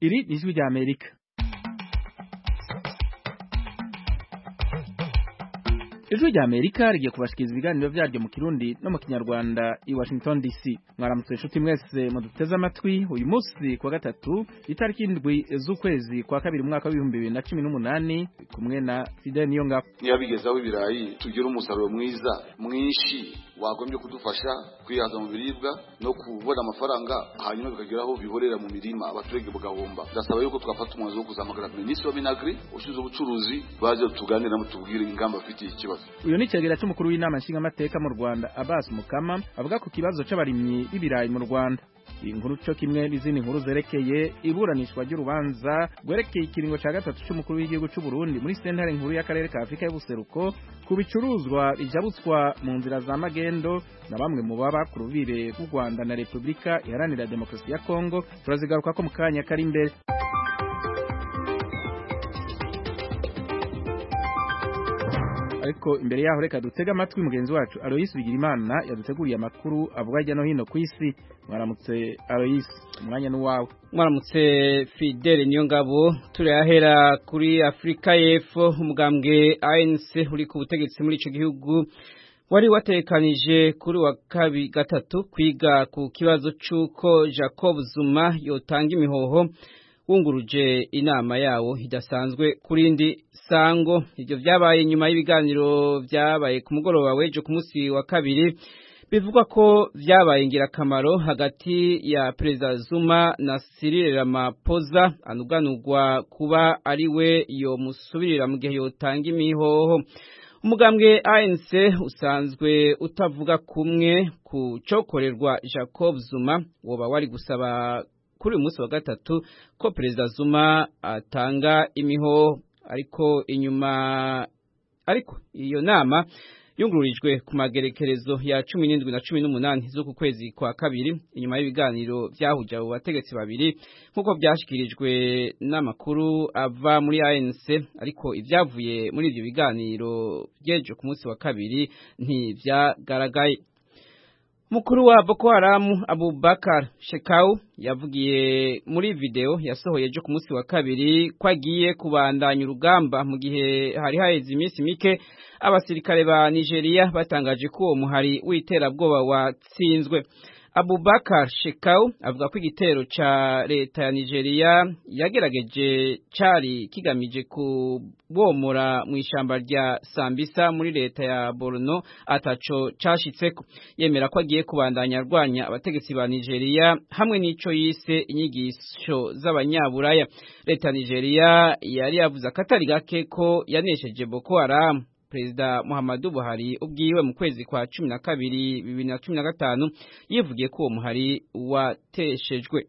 iri ni ijwi rya amerika ijwi rya amerika rigiye kubashikiriza ibiganiro vyaryo mu kirundi no mu kinyarwanda i washington dc mwaramutse inshuti mwese muduteze amatwi uyu munsi kuwa gatatu itariki indwi z'ukwezi kwa kabiri umwaka w'ibihumbi bibiri na cumi n'umunani kumwe na fidel niyongabo niba bigezaho ibirayi tugira umusaruro mwiza mwinshi wagombye kudufasha kwihaza mu biribwa no kubona amafaranga hanyuma bikageraho bihorera mu mirima abaturage bagahomba ndasaba yuko twafata umwanzuro wo kuzahamagara minisitiri wa minagri ushinzwe ubucuruzi baze tuganiramo tubwire ingamba bafitiye ikibazo uyu ni icegera c'umukuru w'inama nshingamateka mu rwanda abbas mukama avuga ku kibazo c'abarimyi b'ibirayi mu rwanda iyi nkuru co kimwe n'izindi nkuru zerekeye iburanishwa ry'urubanza rwerekeye ikiringo ca gatatu c'umukuru w'igihugu c'u Burundi muri sentare nkuru y'akarere ka Afurika y'ubuseruko ku bicuruzwa bijabutswa mu nzira za magendo na bamwe mu baba ku rubire rw'u Rwanda na Repubulika iharanira demokarasi ya Kongo turazigaruka ko mu kanya kari imbere ariko imbere yaho reka dutege amatwi mugenzi wacu Aloysi Bigirimana yaduteguriye amakuru avuga hirya no hino ku isi mwaramutse Aloysi umwanya n'uwawe mwaramutse Fidel niyo ngabo turahera kuri Afrika y'Epfo umugambwe ANC uri ku butegetsi muri ico gihugu wari watekanije kuri wa kabi gatatu kwiga ku kibazo c'uko Jacob Zuma yotanga imihoho wunguruje inama yawo idasanzwe kurindi sango ivyo vyabaye nyuma y'ibiganiro vyabaye ku mugoroba w'ejo ku munsi wa kabiri bivugwa ko vyabaye ingirakamaro hagati ya Perezida Zuma na Cyril Ramaphosa anuganurwa kuba ari we yomusubirira mu gihe yotanga imihoho umugambwe ANC usanzwe utavuga kumwe ku cokorerwa Jacob Zuma woba wari gusaba kuri uyu munsi wa gatatu ko Perezida Zuma atanga imihoho ariko inyuma ariko iyo nama yungururijwe ku magerekerezo ya cumi n'indwi na cumi n'umunani z'uku kwezi kwa kabiri inyuma y'ibiganiro vyahuje abo bategetsi babiri nk'uko vyashikirijwe n'amakuru ava muri ANC ariko ivyavuye muri ivyo biganiro vyejo ku munsi wa kabiri ntivyagaragaye Mukuru wa Boko Haram Abubakar Shekau yavugiye muri video yasohoye ejo ku munsi wa kabiri ko agiye kubandanya urugamba mu gihe hari haheze iminsi mike abasirikare ba Nigeria batangaje ko uwo muhari w'iterabwoba watsinzwe Abubakar Shekau avuga ko igitero ca leta ya Nigeria yagerageje cari kigamije kubomora mu ishamba rya Sambisa muri leta ya Borno ataco cashitseko yemera ko agiye kubandanya arwanya abategetsi ba Nigeria hamwe n'ico yise inyigisho z'abanyaburaya leta ya Nigeria yari yavuze akatari gake ko yanesheje Boko Haram Perezida Muhammadu Buhari ubwiwe mu kwezi kwa cumi na kabiri bibiri na cumi na gatanu yivugiye ko uwo muhari wateshejwe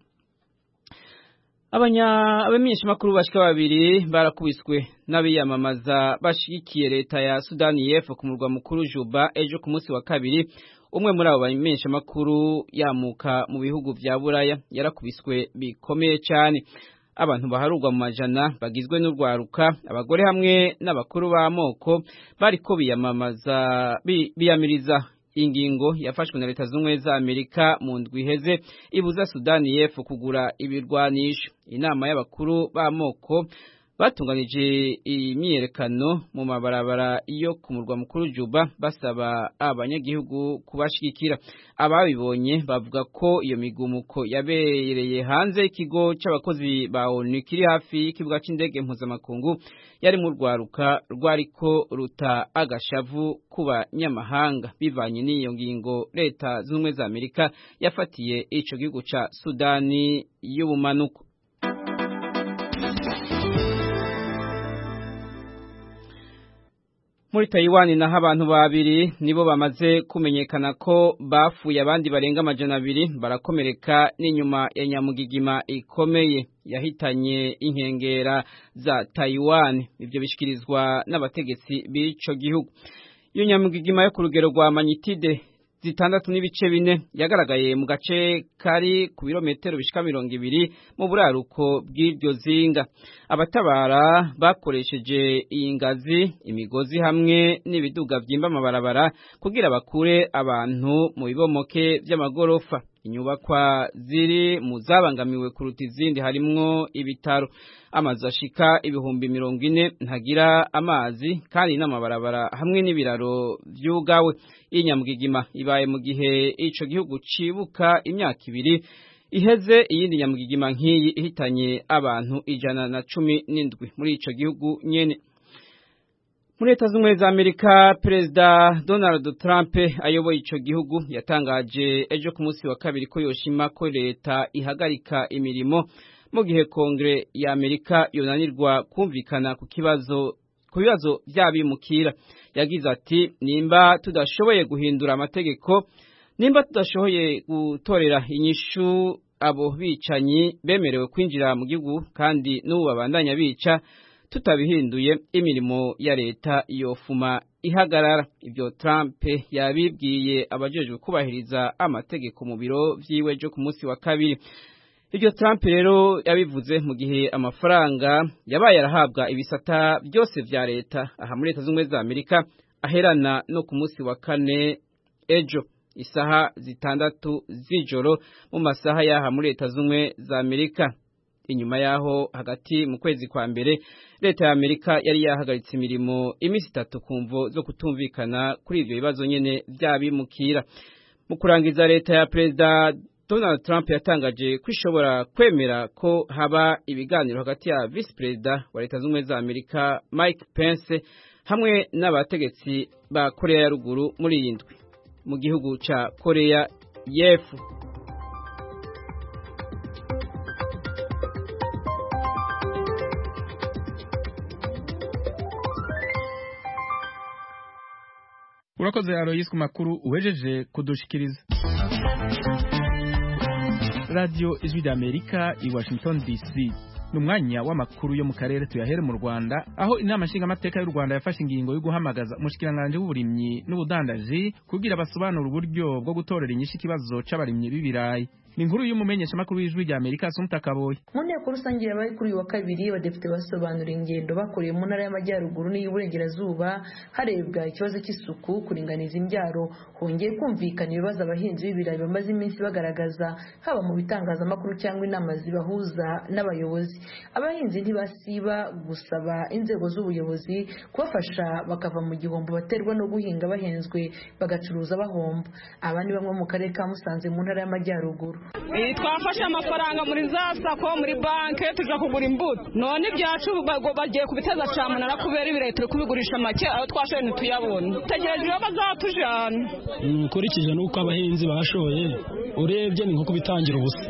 abamenyeshamakuru bashika babiri barakubiswe n'abiyamamaza bashigikiye leta ya Sudani y'Epfo ku murwa mukuru Juba ejo ku munsi wa kabiri umwe muri abo bamenyeshamakuru yamuka mu bihugu vya Buraya yarakubiswe bikomeye cyane abantu baharurwa mu majana bagizwe n'urwaruka abagore hamwe n'abakuru b'amoko bariko biyamamaza biyamiriza ingingo yafashwe na leta z'ubumwe za Amerika mu ndwi iheze ibuza Sudani y'Epfo kugura ibirwanisho inama y'abakuru b'amoko batunganije imyiyerekano mu mabarabara yo ku murwa mukuru Juba basaba abanyagihugu kubashigikira ababibonye bavuga ko iyo migumuko yabereye hanze y'ikigo c'abakozi ba ONU kiri hafi y'ikibuga c'indege mpuzamakungu yari mu rwaruka rwariko ruta agashavu ku banyamahanga bivanye n'iyo ngingo leta z'ubumwe za Amerika yafatiye ico gihugu ca Sudani y'ubumanuko muri Taiwan naho abantu babiri nibo bamaze kumenyekana ko bafuye abandi barenga amajana abiri barakomereka n'inyuma ya nyamugigima ikomeye yahitanye inkengera za Taiwan ivyo bishikirizwa n'abategetsi b'ico gihugu iyo nyamugigima yo ku rugero rwa magnitude zitandatu n'ibice bine yagaragaye mu gace kari ku birometero bishika mirongo ibiri mu buraruko bw'iryo zinga abatabara bakoresheje iyi ngazi imigozi hamwe n'ibiduga vyimba amabarabara kugira bakure abantu mu bibomoke vy'amagorofa inyubakwa ziri mu zabangamiwe kuruta izindi harimwo ibitaro amazu ashika ibihumbi mirongo ine ntagira amazi kandi n'amabarabara hamwe n'ibiraro vyugawe inyamugigima ibaye mu gihe ico gihugu cibuka imyaka ibiri iheze iyindi nyamugigima nk'iyi ihitanye abantu ijana na cumi n'indwi muri ico gihugu nyene muri leta z'ubumwe za amerika perezida donald trump ayoboye ico gihugu yatangaje ejo ku munsi wa kabiri ko yoshima ko leta ihagarika imirimo mu gihe kongere ya amerika yonanirwa kumvikana ku kibazo ku bibazo vy'abimukira yagize ati nimba tudashoboye guhindura amategeko nimba tudashoboye gutorera inyishu abo bicanyi bemerewe kwinjira mu gihugu kandi n'ubu babandanya bica tutabihinduye imirimo ya leta yofuma ihagarara ibyo Trump yabibwiye abajejwe kubahiriza amategeko mu biro vyiwe byo ku munsi wa kabiri ibyo Trump rero yabivuze mu gihe amafaranga yabaye arahabwa ibisata byose vya leta aha muri leta z'ubumwe za Amerika aherana no ku munsi wa kane ejo isaha zitandatu z'ijoro mu masaha yaha muri leta z'ubumwe za Amerika inyuma yaho hagati mu kwezi kwa mbere leta ya Amerika yari yahagaritse imirimo iminsi itatu ku mvo zo kutumvikana kuri ivyo bibazo nyene vy'abimukira mu kurangiza leta ya perezida Donald Trump yatangaje ko ishobora kwemera ko haba ibiganiro hagati ya vice perezida wa leta z'ubumwe za Amerika Mike Pence hamwe n'abategetsi ba Korea ya ruguru muri iyi ndwi mu gihugu ca Korea y'Epfo urakoze Aloyes ku makuru uwejeje kudushikiriza radio ijwi d'Amerika i Washington DC ni umwanya w'amakuru yo mu karere tuyahere mu Rwanda aho inama nshingamateka y'u Rwanda yafashe ingingo yo guhamagaza umushikiranganje w'uburimyi n'ubudandaji kugira basobanura uburyo bwo gutorera inyishu ikibazo c'abarimyi b'ibirayi ni inkuru y'umumenyeshamakuru w'ijwi rya Amerika Asumta Kaboyi mu nteko rusange yabaye kuri uyu wa kabiri abadepite basobanura ingendo bakoreye mu ntara y'amajyaruguru n'iy'uburengerazuba harebwa ikibazo cy'isuku kuringaniza imbyaro hongeye kumvikana ibibazo abahinzi b'ibirayi bamaze iminsi bagaragaza haba mu bitangazamakuru cyangwa inama zibahuza n'abayobozi abahinzi ntibasiba gusaba inzego z'ubuyobozi kubafasha bakava mu gihombo baterwa no guhinga bahenzwe bagacuruza bahomba aba ni bamwe mu karere ka Musanze mu ntara y'amajyaruguru twafashe amafaranga muri za sako muri banki tujya kugura imbuto none ibyacu bagiye kubiteza cyamunara kubera ibirayi turi kubigurisha make aho twashoye ntituyabone tegereje iyo bazatujyana nkurikije n'uko abahinzi bashoye urebye ni nko kubitangira ubusa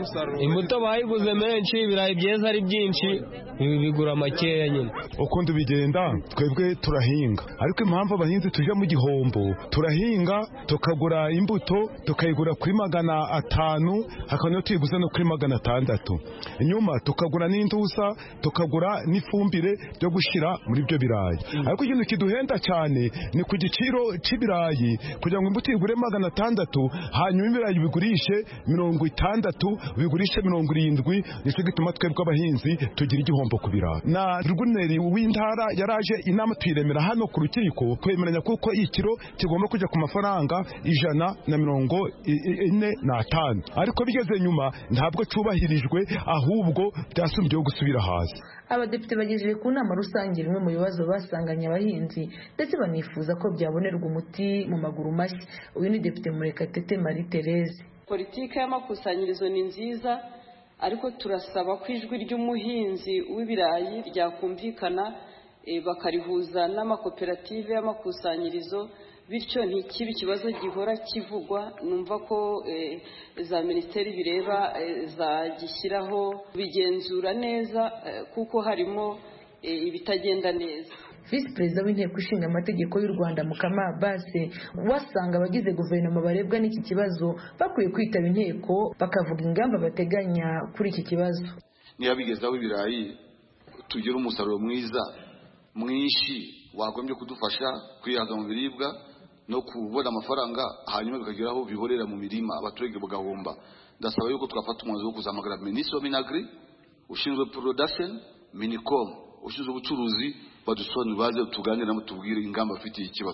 imbuto bayiguze menshi ibirayi byeza ari byinshi bigura makeya nyine ukundi bigenda twebwe turahinga ariko impamvu abahinzi tujya mu gihombo turahinga tukagura imbuto tukayigura kuri magana atanu hakaba niyo tuyiguze no kuri magana atandatu inyuma tukagura n'indusa tukagura n'ifumbire ryo gushyira muri ibyo birayi ariko ikintu kiduhenda cyane ni ku giciro cy'ibirayi kugira ngo imbuto igure magana atandatu hanyuma ibirayi bigurishe mirongo itandatu bigurishe mirongo irindwi nicyo gituma twebwe abahinzi tugira igihombo ku birayi na rwuneri w'intara yaraje inama tuyiremera hano ku rukiko twemeranya kuko ikiro kigomba kujya ku mafaranga ijana na mirongo ine n'atanu ariko bigeze nyuma ntabwo cyubahirijwe ahubwo byasumbyeho gusubira hasi abadepite bagejeje ku nama rusange rimwe mu bibazo basanganye abahinzi ndetse banifuza ko byabonerwa umuti mu maguru mashya uyu ni depite murekatete marie therese politiki y'amakusanyirizo ni nziza ariko turasaba ko ijwi ry'umuhinzi w'ibirayi ryakumvikana bakarihuza n'amakoperative y'amakusanyirizo bityo ntikibe ikibazo gihora kivugwa numva ko za minisiteri bireba zagishyiraho bigenzura neza kuko harimo ibitagenda neza visi perezida w'inteko ishinga amategeko y'u rwanda mukama base wasanga abagize guverinoma barebwa n'iki kibazo bakwiye kwitaba inteko bakavuga ingamba bateganya kuri iki kibazo niba bigezaho ibirayi tugira umusaruro mwiza mwinshi wagombye kudufasha kwihaza mu biribwa no kubona amafaranga hanyuma bikagera aho bihorera mu mirima abaturage bagahomba ndasaba yuko twafata umwanzuro wo kuzamagara minisitiri wa minagri ushinzwe production minicom ushinzwe ubucuruzi badusobanurire baze tuganire nabo tubwire ingamba bafitiye ikibazo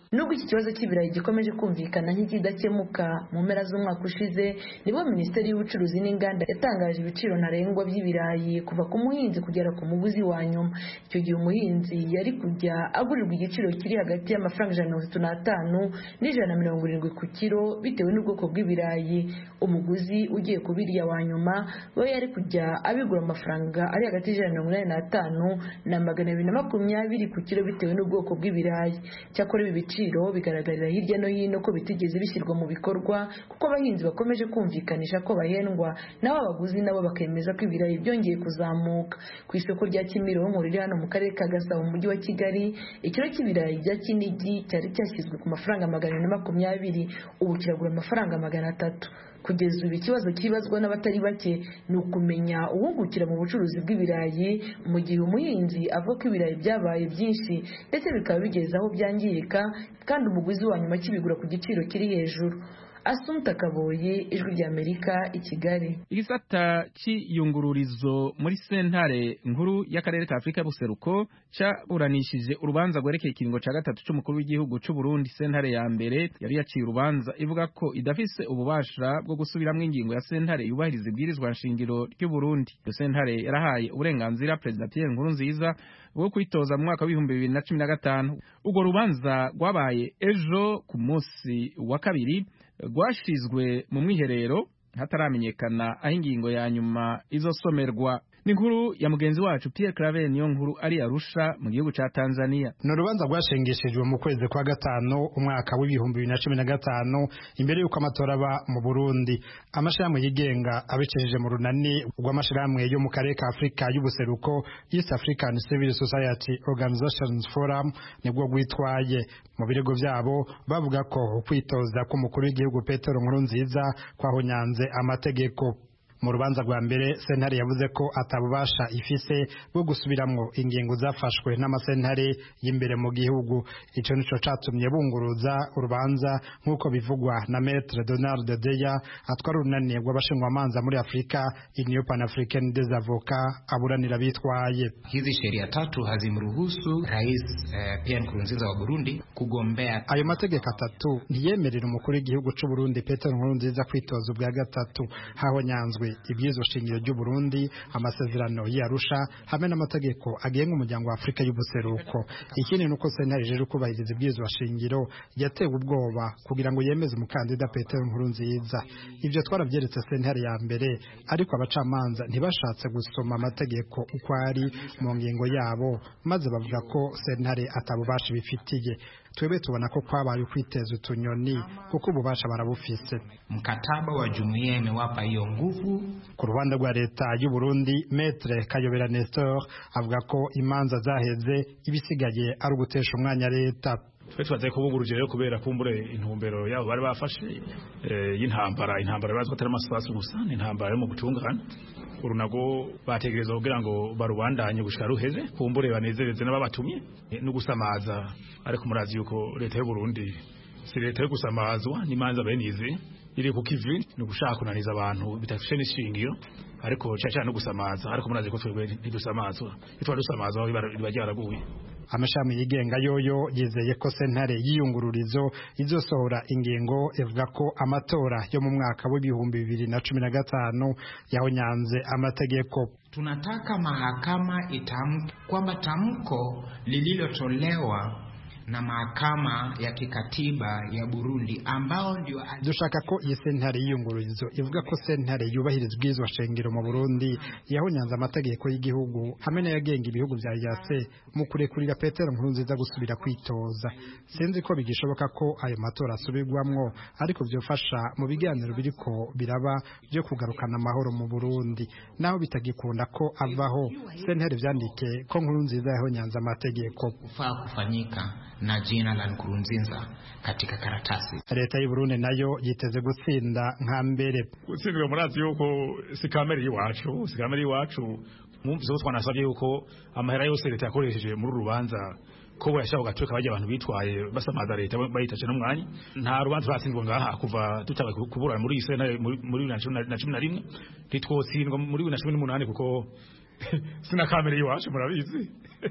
nubwo iki kibazo cy'ibirayi gikomeje kumvikana nk'ikidakemuka mu mpera z'umwaka ushize nibwo minisiteri y'ubucuruzi n'inganda yatangaje ibiciro ntarengwa by'ibirayi kuva ku muhinzi kugera ku muguzi wa nyuma icyo gihe umuhinzi yari kujya agurirwa igiciro kiri hagati y'amafaranga ijana na mirongo itatu n'atanu n'ijana na mirongo irindwi ku kiro bitewe n'ubwoko bw'ibirayi umuguzi ugiye kubirya wa nyuma we yari kujya abigura amafaranga ari hagati y'ijana na mirongo inani n'atanu na magana abiri na makumyabiri ku kiro bitewe n'ubwoko bw'ibirayi cyakora ibi biciro bigaragarira hirya no hino ko bitigeze bishyirwa mu bikorwa kuko abahinzi bakomeje kumvikanisha ko bahendwa naho abaguzi nabo bakemeza ko ibirayi byongeye kuzamuka ku isoko rya kimironko riri hano mu karere ka gasabo mu mujyi wa kigali ikiro cy'ibirayi bya kinigi cyari cyashyizwe ku mafaranga magana ane na makumyabiri ubu kiragura amafaranga magana atatu kugeza ubu ikibazo kibazwa n'abatari bake ni ukumenya uwungukira mu bucuruzi bw'ibirayi mu gihe umuhinzi avuga ko ibirayi byabaye byinshi ndetse bikaba bigeze aho byangirika kandi umuguzi wa nyuma akibigura ku giciro kiri hejuru Asumta Kaboyi ijwi ry'Amerika i Kigali igisata cy'iyungururizo muri sentare nkuru y'akarere ka Afurika y'Ubuseruko cyaburanishije urubanza rwerekeye ikiringo cya gatatu cy'umukuru w'igihugu cy'u Burundi sentare ya mbere yari yaciye urubanza ivuga ko idafise ububasha bwo gusubiramo ingingo ya sentare yubahiriza ibwirizwa nshingiro ry'u Burundi iyo sentare yarahaye uburenganzira Perezida Pierre Nkurunziza bwo kwitoza mu mwaka w'ibihumbi bibiri na cumi na gatanu urwo rubanza rwabaye ejo ku munsi wa kabiri rwashizwe mu mwiherero hataramenyekana aho ingingo ya nyuma izosomerwa ni inkuru ya mugenzi wacu Pierre Claver niyo nkuru ari Arusha mu gihugu ca Tanzania ni urubanza rwashengeshejwe mu kwezi kwa gatanu umwaka w'ibihumbi bibiri na cumi na gatanu imbere y'uko amatora aba mu Burundi amashirahamwe yigenga abicishije mu runani rw'amashirahamwe yo mu karere ka Afurika y'ubuseruko East African Civil Society Organizations Forum nibwo rwitwaye mu birego byabo bavuga ko ukwitoza k'umukuru w'igihugu Petero Nkurunziza kwahonyanze amategeko mu rubanza rwa mbere sentare yavuze ko atabubasha ifise bwo gusubiramwo ingingo zafashwe n'amasentare y'imbere mu gihugu ico nico catumye bunguruza urubanza nk'uko bivugwa na Maître Donald Deya atwara urunani rw'abashingwamanza muri Afrika Union Pan-Africaine des Avocats aburanira bitwaye hizi sheria tatu hazimruhusu rais eh, Pierre Nkurunziza wa Burundi kugombea ayo mategeko atatu ntiyemerera umukuru w'igihugu c'u Burundi Petero Nkurunziza kwitoza ubwa gatatu hahonyanzwe ibyizo shingiro ry'u Burundi amasezerano y'Arusha hamwe n'amategeko agenga umuryango wa Afrika y'ubuseruko ikindi nuko sentare rero kubahiriza ibyizo shingiro yatewe ubwoba kugira ngo yemeze umukandida Petero Nkurunziza ibyo twarabyeretse sentare ya mbere ariko abacamanza ntibashatse gusoma amategeko uko ari mu ngingo yabo maze bavuga ko sentare atabubasha bifitiye twebwe tubona ko kwabaye ukwiteza utunyoni kuko ububasha barabufise mkataba wa jumuiya imewapa hiyo nguvu ku ruhande rwa leta y'u Burundi Maître Kayobera Nestor avuga ko imanza zaheze ibisigaye ari ugutesha umwanya leta twe tubaze kubunguruje rero kubera kumbure intumbero yabo bari bafashe y'intambara intambara bazwa atari amasasu gusa ni intambara yo mu gutungana urunago bategereza kugira ngo barubandanye gushika ruheze kumbure banezereze n'ababatumye no gusamaza ariko murazi yuko leta y'u Burundi si leta yo gusamazwa n'imanza benize iri ku kivi ni ugushaka kunaniza abantu bidafishe n'ishingiro ariko cyane no gusamaza ariko murazi ko twebwe ntidusamazwa itwa dusamazwa biba ryaraguye amashami yigenga yoyo yizeye ko sentare y'iyungururizo izosohora ingingo ivuga ko amatora yo mu mwaka w'ibihumbi bibiri na cumi na gatanu yahonyanze amategeko tunataka mahakama itamke kwamba tamko lililotolewa na mahakama ya kikatiba ya Burundi ambao ndio dushaka ko iyi sentare y'iyungururizo ivuga ko sentare yubahiriza ubwizwa shengero mu Burundi yahonyanze amategeko y'igihugu hamwe n'ayagenga ibihugu bya yase mu kurekurira Petero Nkurunziza gusubira kwitoza sinzi ko bigishoboka ko ayo matora asubirwamwo ariko byofasha mu biganiro biriko biraba byo kugarukana amahoro mu Burundi naho bitagikunda ko avaho sentare vyandike ko Nkurunziza yahonyanze amategeko kufaa kufanyika na jina la Nkurunziza katika karatasi. Leta y'u Burundi nayo yiteze gutsinda nka mbere. Gutsindwa murazi yuko si kamere y'iwacu, si kamere y'iwacu. Mwumvise ko twanasabye yuko amahera yose leta yakoresheje muri rubanza ko yashaka gatuka bajya abantu bitwaye basamaza leta bayitaje n'umwanya nta rubanza rwatsindwa ngaha kuva tutaba kuburana muri ise muri na cumi na rimwe ntitwotsindwa muri na cumi n'umunani kuko sina kamere y'iwacu murabizi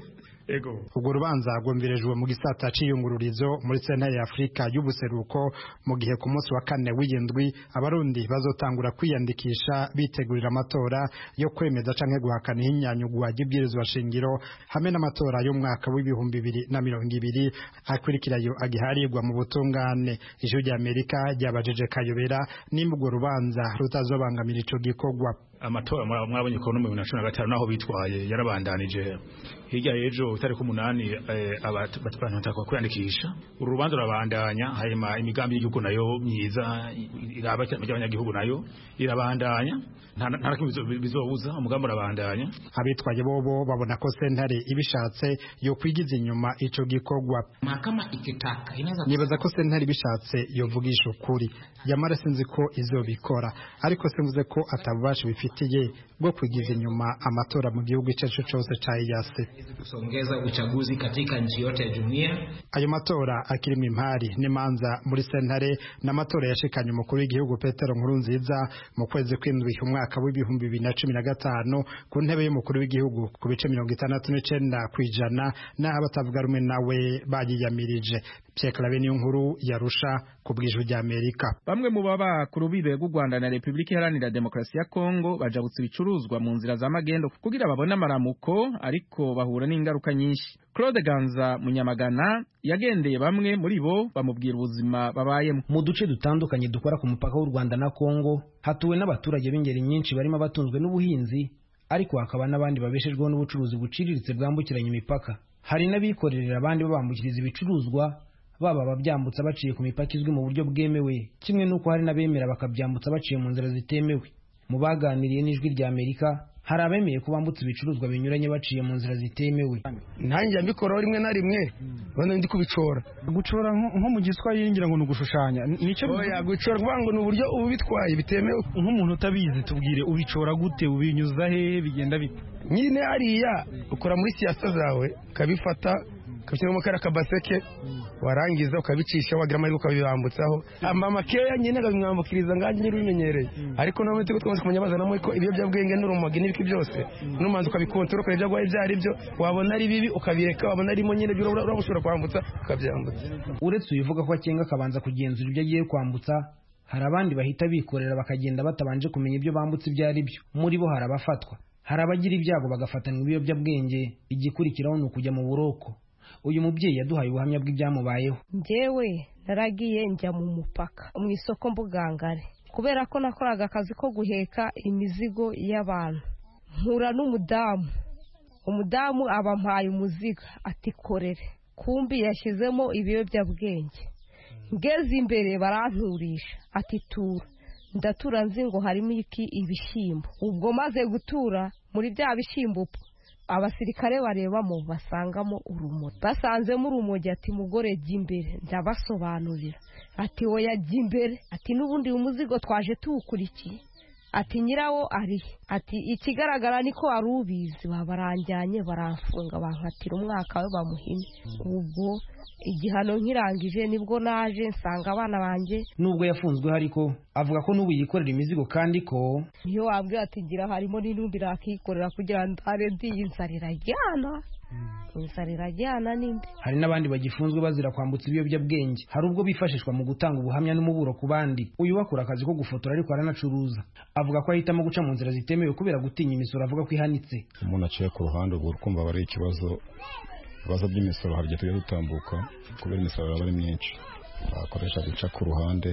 ego urwo rubanza rwumvirijwe mu gisata c'iyungururizo muri sentare ya afurika y'ubuseruko mu gihe ku munsi wa kane w'iyindwi abarundi bazotangura kwiyandikisha bitegurira amatora yo kwemeza canke guhakana ihinyanyugwa ry'ibwirizwa shingiro hamwe n'amatora y'umwaka w'ibihumbi bibiri na mirongo ibiri akurikirayo agiharirwa mu butungane ijuru rya amerika ryabajije kayobera nimba urwo rubanza rutazobangamira ico gikorwa amatora mwabonye ko no mu bibiri na cumi na gatanu naho bitwaye yarabandanije hirya y'ejo itariki umunani abantu batakwa kwiyandikisha uru rubanza rurabandanya hanyuma imigambi y'igihugu nayo myiza iraba ry'abanyagihugu nayo irabandanya nta kimwe bizobuza umugambi urabandanya abitwaye bobo babona ko sentare ibishatse yo kwigiza inyuma ico gikorwa mahakama ikitaka inaweza nibaza ko sentare ibishatse yovugisha ukuri yamara sinzi ko izobikora ariko simvuze ko atabubasha bifitiye bwo kwigiza inyuma amatora mu gihugu icyo cyo cyose ca EAC kusongeza uchaguzi katika nchi yote ya jumuiya ayo matora akirimo impari n'imanza muri sentare n'amatora yashikanye umukuru w'igihugu Petero Nkurunziza mu kwezi kw'indwi umwaka w'ibihumbi bibiri na cumi na gatanu ku ntebe y'umukuru w'igihugu ku bice mirongo itandatu n'icenda kw'ijana n'aho abatavuga rumwe nawe bayiyamirije Pierre Claver niyo nkuru yarusha ku bw'ijwi rya Amerika bamwe mu baba ku rubibe rw'u Rwanda na Repubulika Iharanira Demokarasi ya Kongo bajabutse ibicuruzwa mu nzira za magendo kugira babone amaramuko ariko bahura n'ingaruka nyinshi Claude Ganza Munyamagana yagendeye bamwe muri bo bamubwira ubuzima babayemo mu duce dutandukanye dukora ku mupaka w'u Rwanda na Kongo hatuwe n'abaturage b'ingeri nyinshi barimo abatunzwe n'ubuhinzi ariko hakaba n'abandi babeshejweho n'ubucuruzi buciriritse bwambukiranya imipaka hari n'abikorerera abandi babambukiriza ibicuruzwa baba ababyambutsa baciye ku mipaka izwi mu buryo bwemewe kimwe n'uko hari n'abemera bakabyambutsa baciye mu nzira zitemewe mu baganiriye n'ijwi rya Amerika hari abemeye ko bambutse ibicuruzwa binyuranye baciye mu nzira zitemewe ntanjye mbikoraho rimwe na rimwe ubona ndi kubicora gucora nko mu giswahili ngira ngo ni ugushushanya nicyo oya gucora kuvuga ngo ni uburyo uba ubitwaye bitemewe nk'umuntu utabizi tubwire ubicora gute ubinyuza hehe bigenda bite nyine hariya ukora muri siyasa zawe ukabifata ukabishyiramo kariya kabaseke warangiza ukabicisha wagira amahirwe ukabibambutsaho amakeya nyine akabimwambukiriza nganjye nyine ubimenyereye ariko nawe tuko twamaze kumenya bazanamo ko ibiyobyabwenge n'urumogi n'ibiki byose numanza ukabikontora ukareba ibyo ibyo ari byo wabona ari bibi ukabireka wabona arimo nyine byo uraba ushobora kwambutsa ukabyambutsa uretse ubivuga ko akenga akabanza kugenzura ibyo agiye kwambutsa hari abandi bahita bikorera bakagenda batabanje kumenya ibyo bambutse ibyo ari byo muri bo hari abafatwa hari abagira ibyago bagafatanwa ibiyobyabwenge igikurikiraho ni ukujya mu buroko uyu mubyeyi yaduhaye ubuhamya bw'ibyamubayeho njyewe naragiye njya mu mupaka mu isoko mbugangare kubera ko nakoraga akazi ko guheka imizigo y'abantu mpura n'umudamu umudamu aba ampaye umuzigo ati korere kumbi yashyizemo ibiyobyabwenge ngeze imbere baranturisha ati tura ndatura nzi ngo harimo iki ibishyimbo ubwo maze gutura muri bya bishyimbo abasirikare barebamo basangamo urumogi basanzemo urumogi ati mugore jya imbere ndabasobanurira ati woya jya imbere ati n'ubundi umuzigo twaje tuwukurikiye ati nyirawo ari ati ikigaragara niko wari ubizi babaranjyanye baramfunga bankatira umwaka we bamuhine ubwo igihano nkirangije nibwo naje nsanga abana banjye nubwo yafunzweho ariko avuga ko n'ubu yikorera imizigo kandi ko iyo wabwira ati gira harimo n'intumbi rakikorera kugira ngo ntare ndiye inzara irajyana inzara irajyana n'indi hari n'abandi bagifunzwe bazira kwambutsa ibiyobyabwenge hari ubwo bifashishwa mu gutanga ubuhamya n'umuburo ku bandi uyu bakora akazi ko gufotora ariko aranacuruza avuga ko ahitamo guca mu nzira zitemewe kubera gutinya imisoro avuga ko ihanitse umuntu aciye ku ruhande ubwo ukumva aba ari ikibazo ibibazo by'imisoro hari igihe tujya dutambuka kubera imisoro yaba ari myinshi akoresha guca ku ruhande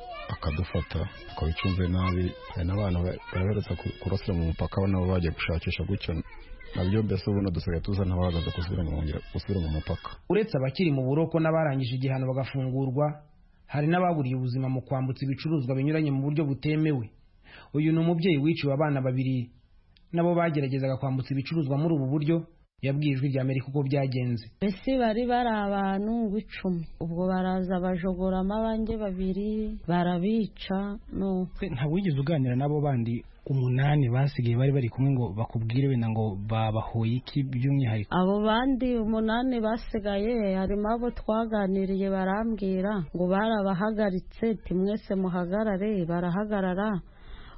akadufata akabicunze nabi hari n'abantu bahereza kurasira mu mupaka nabo bagiye gushakisha gutyo nabyo mbese ubuno dusigaye tuza n'abahagaze gusubira mu mupaka uretse abakiri mu buroko n'abarangije igihano bagafungurwa hari n'ababuriye ubuzima mu kwambutsa ibicuruzwa binyuranye mu buryo butemewe uyu ni umubyeyi wiciwe abana babiri nabo bageragezaga kwambutsa ibicuruzwa muri ubu buryo yabwiye ijwi rya amerika uko byagenze mbese bari bari abantu b'icumi ubwo baraza bajogoramo abanjye babiri barabica ntabwo wigeze uganira n'abo bandi umunani basigaye bari bari kumwe ngo bakubwire wenda ngo babahoye iki by'umwihariko abo bandi umunani basigaye harimo abo twaganiriye barambwira ngo barabahagaritse ti mwese muhagarare barahagarara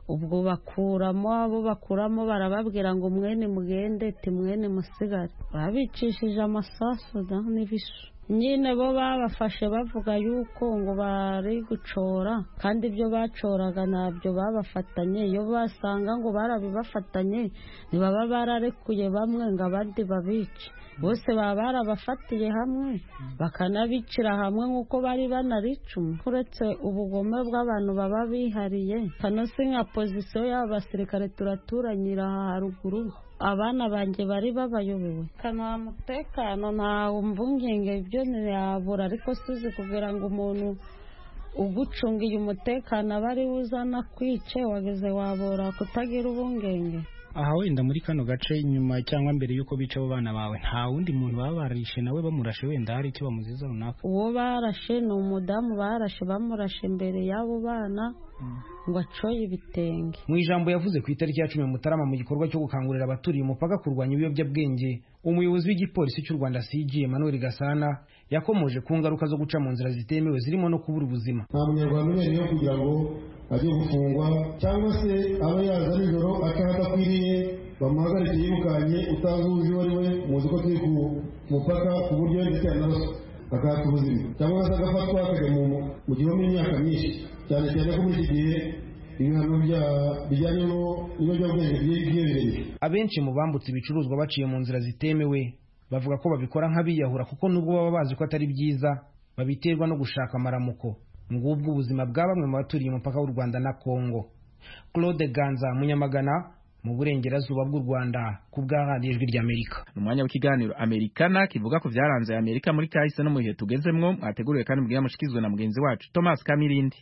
ubwo bakuramo abo bakuramo barababwira ngo mwene mugende ti mwene musigare babicishije amasasu da n'ibisu nyine bo babafashe bavuga yuko ngo bari gucora kandi ibyo bacoraga ntabyo babafatanye iyo basanga ngo barabibafatanye ntibaba bararekuye bamwe ngo abandi babice bose baba barabafatiye hamwe bakanabicira hamwe nk'uko bari banaricuma uretse ubugome bw'abantu baba bihariye kano si nka pozisiyo y'aba basirikare turaturanyira aha haruguru abana banjye bari babayobewe kanuha umutekano ntawe mvungenge ibyo ntiyabura ariko suzi kugira ngo umuntu ugucungiye umutekano aba ari we uzana kwice wageze wabora kutagira ubungenge aha wenda muri kano gace inyuma cyangwa mbere y'uko bica abo bana bawe nta wundi muntu baba barishe nawe bamurashe wenda hari icyo bamuziza runaka uwo barashe ni umudamu barashe bamurashe imbere y'abo bana ngo acoye ibitenge mu ijambo yavuze ku itariki ya cumi mutarama mu gikorwa cyo gukangurira abaturiye umupaka kurwanya ibiyobyabwenge umuyobozi w'igipolisi cy'u rwanda cg emmanuel gasana yakomoje ku ngaruka zo guca mu nzira zitemewe zirimo no kubura ubuzima nta munyarwanda ubereyeho kugira ngo ajye gufungwa cyangwa se abe yaza nijoro ataha adakwiriye bamuhagarike yirukanye utazi uzi uwo ari we muzi ko turi ku mupaka ku buryo ndetse yanaraswa akahata ubuzima cyangwa se agafatwa akajya mu gihome imyaka myinshi cyane cyane ko muri iki gihe ibihano bijyanye n'ibiyobyabwenge byiyongereye abenshi mu bambutse ibicuruzwa baciye mu nzira zitemewe bavuga ko babikora nk'abiyahura kuko nubwo baba bazi ko atari byiza babiterwa no gushaka amaramuko ngubwo ubuzima bwa bamwe mu baturiye umupaka w'u rwanda na kongo claude ganza munyamagana mu burengerazuba bw'u rwanda ku bw'ahandi ijwi ry'amerika umwanya w'ikiganiro amerikana kivuga ku byaranze amerika muri kahise no mu bihe tugezemwo mwateguriwe kandi mbwira mushikizwe na mugenzi wacu thomas kamirindi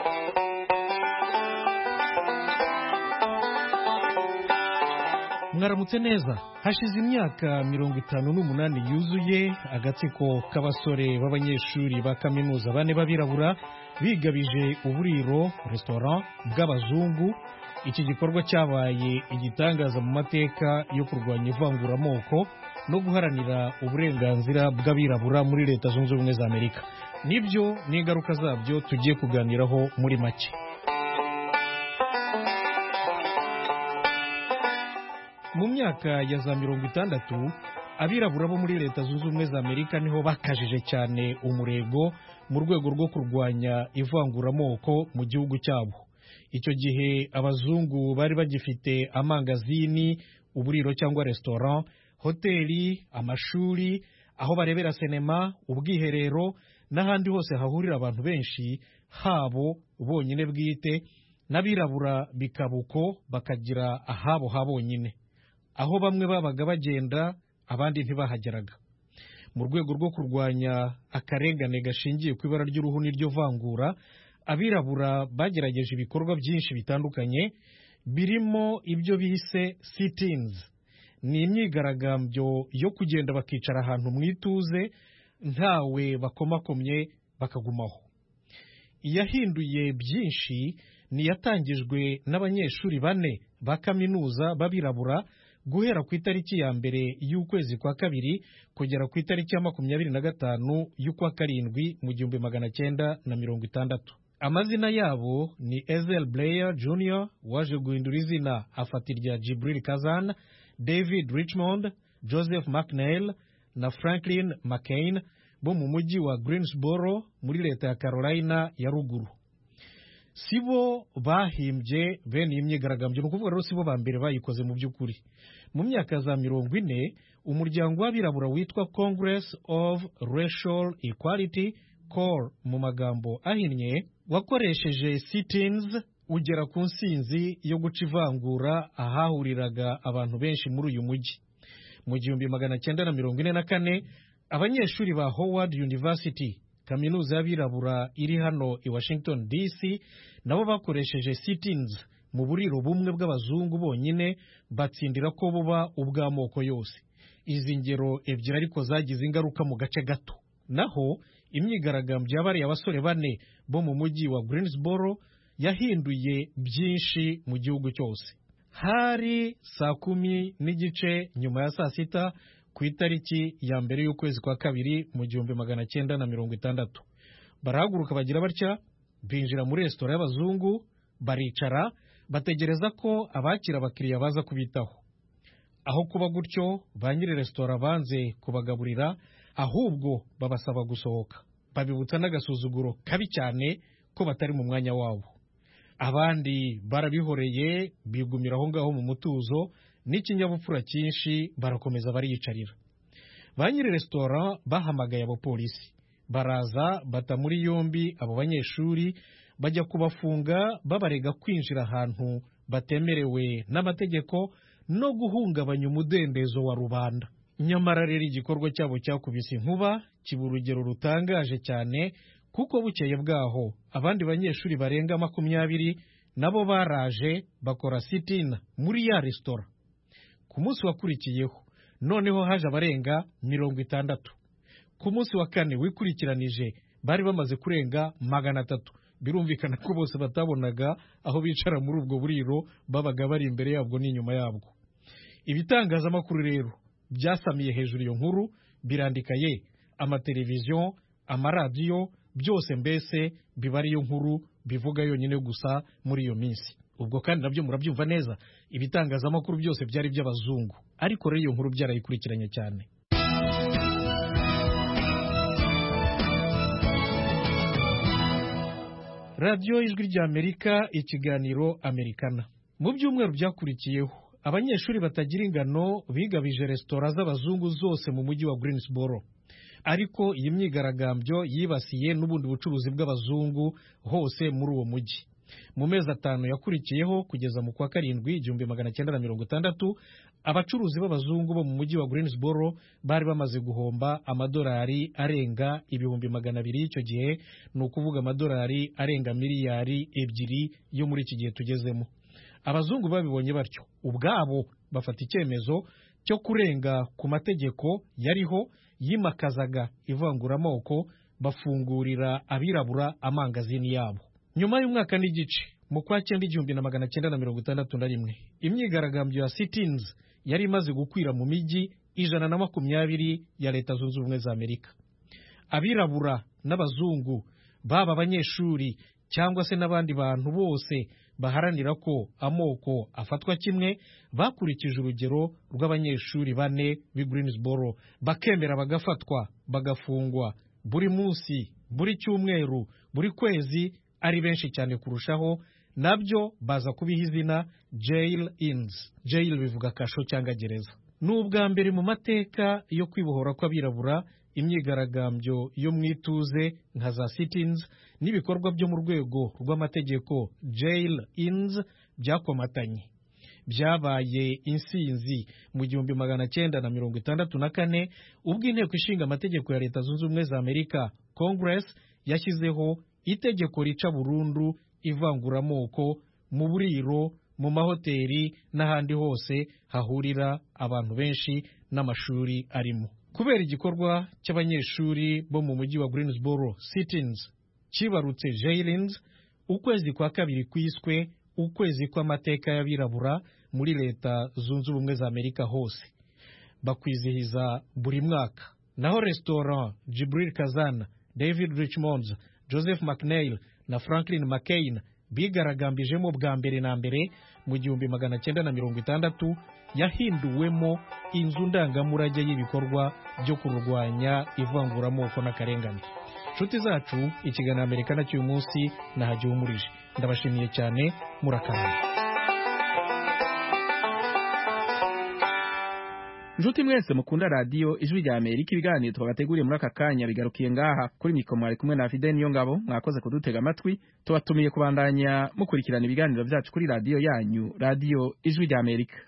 mwaramutse neza hashize imyaka mirongo itanu n'umunani yuzuye agatsiko k'abasore b'abanyeshuri ba kaminuza bane b'abirabura bigabije uburiro resitora bw'abazungu iki gikorwa cyabaye igitangaza mu mateka yo kurwanya ivanguramoko no guharanira uburenganzira bw'abirabura muri leta zunze ubumwe za amerika nibyo n'ingaruka zabyo tugiye kuganiraho muri make mu myaka ya za mirongo itandatu abirabura bo muri leta zunze ubumwe za amerika niho bakajije cyane umurego mu rwego rwo kurwanya ivanguramoko mu gihugu cyabo icyo gihe abazungu bari bagifite amangazini uburiro cyangwa resitora hoteli amashuri aho barebera sinema ubwiherero n'ahandi hose hahurira abantu benshi habo bonyine bwite n'abirabura bikaba uko bakagira ahabo ha bonyine aho bamwe babaga bagenda abandi ntibahageraga mu rwego rwo kurwanya akarengane gashingiye ku ibara ry'uruhu n'iryo vangura abirabura bagerageje ibikorwa byinshi bitandukanye birimo ibyo bise sitins ni imyigaragambyo yo kugenda bakicara ahantu mu ituze ntawe bakomakomye bakagumaho iyahinduye byinshi ni iyatangijwe n'abanyeshuri bane ba kaminuza b'abirabura guhera ku itariki ya mbere y'ukwezi kwa kabiri kugera ku itariki ya makumyabiri na gatanu y'ukwa karindwi mu gihumbi magana cyenda na mirongo itandatu amazina yabo ni ezel blair jr waje guhindura izina afata irya jibril kazan david richmond joseph mcnail na franklin mccain bo mu mujyi wa greensboro muri leta ya carolina ya ruguru si bo bahimbye bene iyi myigaragambyo ni ukuvuga rero si bo ba mbere bayikoze mu by'ukuri mu myaka za mirongo ine umuryango w'abirabura witwa congress of racial equality cor mu magambo ahinnye wakoresheje sitins ugera ku nsinzi yo guca ivangura ahahuriraga abantu benshi muri uyu mujyi mu gihumbi magana cyenda na mirongo ine na kane abanyeshuri ba howard university kaminuza y'abirabura iri hano i washington dc nabo bakoresheje sitins mu buriro bumwe bw'abazungu bonyine batsindira ko buba ubw'amoko yose izi ngero ebyiri ariko zagize ingaruka mu gace gato naho imyigaragambyo yabariye abasore bane bo mu mujyi wa greensboro yahinduye byinshi mu gihugu cyose hari saa kumi n'igice nyuma ya saa sita ku itariki ya mbere y'ukwezi kwa kabiri mu gihumbi magana cyenda na mirongo itandatu barahaguruka bagira batya binjira muri resitora y'abazungu baricara bategereza ko abakira abakiriya baza kubitaho aho kuba gutyo ba nyiri resitora banze kubagaburira ahubwo babasaba gusohoka babibutsa n'agasuzuguro kabi cyane ko batari mu mwanya wabo abandi barabihoreye bigumira aho ngaho mu mutuzo n'ikinyabupfura cyinshi barakomeza bariyicarira ba nyiri resitora bahamagaye abapolisi baraza bata muri yombi abo banyeshuri bajya kubafunga babarega kwinjira ahantu batemerewe n'amategeko no guhungabanya umudendezo wa rubanda nyamara rero igikorwa cyabo cyakubise inkuba kiba urugero rutangaje cyane kuko bukeye bwaho abandi banyeshuri barenga makumyabiri nabo baraje bakora sitina muri ya resitora ku munsi wakurikiyeho noneho haje abarenga mirongo itandatu ku munsi wa kane wikurikiranije bari bamaze kurenga magana atatu birumvikana ko bose batabonaga aho bicara muri ubwo buriro babaga bari imbere yabwo n'inyuma yabwo ibitangazamakuru rero byasamiye hejuru iyo nkuru birandika ye amateleviziyo amaradiyo byose mbese biba ariyo nkuru bivuga yonyine gusa muri iyo minsi ubwo kandi nabyo murabyumva neza ibitangazamakuru byose byari by'abazungu ariko rero iyo nkuru byarayikurikiranye cyane radiyo ijwi ry'amerika ikiganiro amerikana mu byumweru byakurikiyeho abanyeshuri batagira ingano bigabije resitora z'abazungu zose mu mujyi wa Greensboro ariko iyi myigaragambyo yibasiye n'ubundi bucuruzi bw'abazungu hose muri uwo mujyi mu mezi atanu yakurikiyeho kugeza mu kwa karindwi igihumbi magana cyenda na mirongo itandatu abacuruzi b'abazungu bo mu mujyi wa Greensboro bari bamaze guhomba amadolari arenga ibihumbi magana abiri y'icyo gihe ni ukuvuga amadolari arenga miliyari ebyiri yo muri iki gihe tugezemo abazungu babibonye batyo ubwabo bafata icyemezo cyo kurenga ku mategeko yariho yimakazaga ivanguramoko bafungurira abirabura amangazini yabo nyuma y'umwaka n'igice mu kwa cyenda igihumbi na magana cyenda na mirongo itandatu na rimwe imyigaragambyo ya sitins yari imaze gukwira mu mijyi ijana na makumyabiri ya leta zunze ubumwe za amerika abirabura n'abazungu baba abanyeshuri cyangwa se n'abandi bantu bose baharanira ko amoko afatwa kimwe bakurikije urugero rw'abanyeshuri bane b'i Greensboro bakemera bagafatwa bagafungwa buri munsi buri cyumweru buri kwezi ari benshi cyane kurushaho nabyo baza kubiha izina jail ins jail bivuga kasho cyangwa gereza ni ubwa mbere mu mateka yo kwibohora kw'abirabura imyigaragambyo yo mu ituze nka za sitins n'ibikorwa byo mu rwego rw'amategeko jail ins byakomatanye byabaye insinzi mu gihumbi magana cyenda na mirongo itandatu na kane ubwo inteko ishinga amategeko ya leta zunze ubumwe za amerika congress yashyizeho itegeko rica burundu ivanguramoko mu buriro mu mahoteli n'ahandi hose hahurira abantu benshi n'amashuri arimo kubera igikorwa cy'abanyeshuri bo mu mujyi wa Greensboro sitins kibarutse jailins ukwezi kwa kabiri kwiswe ukwezi kw'amateka y'abirabura muri leta zunze ubumwe za amerika hose bakwizihiza buri mwaka naho restaurant jibril kazana david richmonds joseph mcneil na franklin mccain bigaragambijemo bwa mbere na mbere mu gihumbi magana cyenda na mirongo itandatu yahinduwemo inzu ndangamurage y'ibikorwa byo kurwanya ivanguramoko n'akarengane inshuti zacu ikiganiro amerika cy'uyu munsi nahagihumurije ndabashimiye cyane murakarama Nshuti mwese mukunda radiyo ijwi rya Amerika ibiganiro twabateguriye muri aka kanya bigarukiye ngaha kuri mikoro mwari kumwe na Fidel niyo ngabo mwakoze kudutega amatwi tubatumiye kubandanya mukurikirana ibiganiro byacu kuri radiyo yanyu radiyo ijwi rya Amerika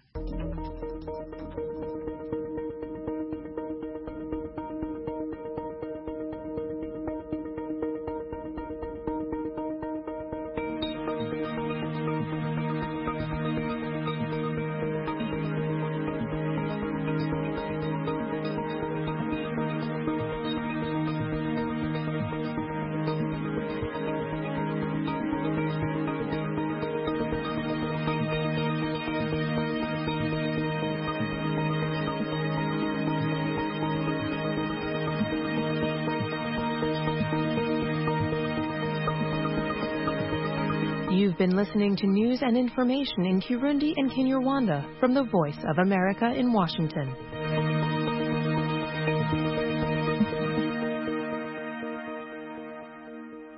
You've been listening to news and information in Kirundi and Kinyarwanda from the Voice of America in Washington.